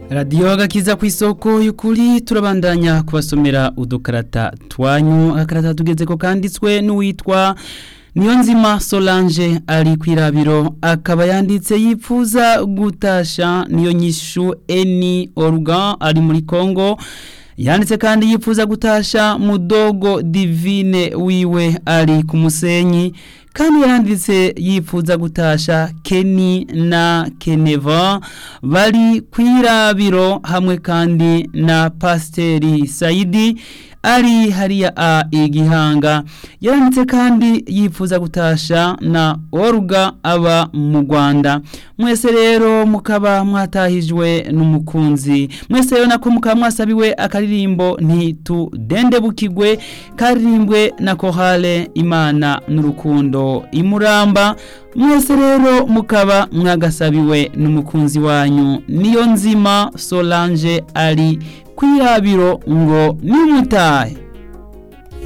radiyo agakiza ku isoko y'ukuri turabandanya kubasomera udukarata twanyu agakarata tugeze ko kanditswe n'uwitwa niyo nzima solange ari ku irabiro akaba yanditse yipfuza gutasha niyo nyishu eni oruga ari muri congo yanditse kandi yipfuza gutasha mudogo divine wiwe ari ku musenyi kandi yanditse yipfuza gutasha Kenny na Keneva bari kwirabiro hamwe kandi na Pasteri Saidi ari hariya a igihanga yanditse kandi yipfuza gutasha na Orga aba mu Rwanda mwese rero mukaba mwatahijwe n'umukunzi mwese rero nako mukaba mwasabiwe akaririmbo ntitudende bukigwe karirimbwe na Kohale Imana n'urukundo imuramba mwese rero mukaba mwagasabiwe n'umukunzi wanyu niyo nzima Solange ari kwirabiro ngo nimutahe